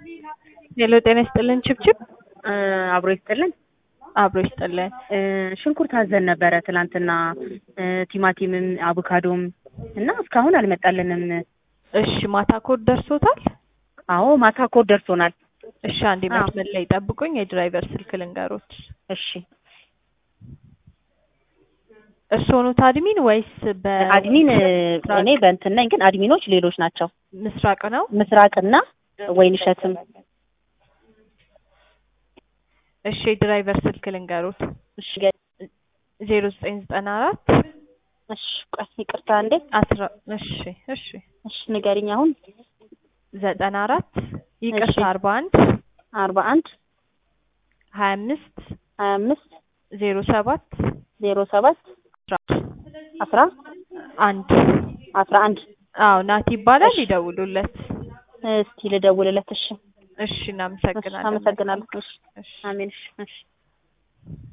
ሄሎ ጤና ይስጥልን ችብችብ አብሮ ይስጥልን። አብሮ ይስጥልን። ሽንኩርት አዘን ነበረ ትናንትና፣ ቲማቲምም አቮካዶም እና እስካሁን አልመጣልንም። እሺ ማታ ኮድ ደርሶታል? አዎ ማታ ኮድ ደርሶናል። እሺ አንዴ መስመር ላይ ጠብቁኝ፣ የድራይቨር ስልክ ልንገሮት። እሺ እርስዎ ኖት አድሚን ወይስ አድሚን እኔ በእንትን ነኝ፣ ግን አድሚኖች ሌሎች ናቸው። በምስራቅ ነው? ምስራቅና ወይንሸትም እሺ የድራይቨር ስልክ ልንገሮት። እሺ ዜሮ ዘጠኝ ዘጠና አራት እሺ ቆይ ይቅርታ እንዴ አስራ እሺ እሺ እሺ ንገሪኝ አሁን ዘጠና አራት ይቅርታ እሺ። አርባ አንድ አርባ አንድ ሀያ አምስት ሀያ አምስት ዜሮ ሰባት ዜሮ ሰባት አስራ አንድ አስራ አንድ አዎ ናቲ ይባላል። እሺ። ይደውሉለት። እስቲ ልደውልለት። እሺ እሺ እናመሰግናለን። አመሰግናለሁ። እሺ እሺ አሜን። እሺ እሺ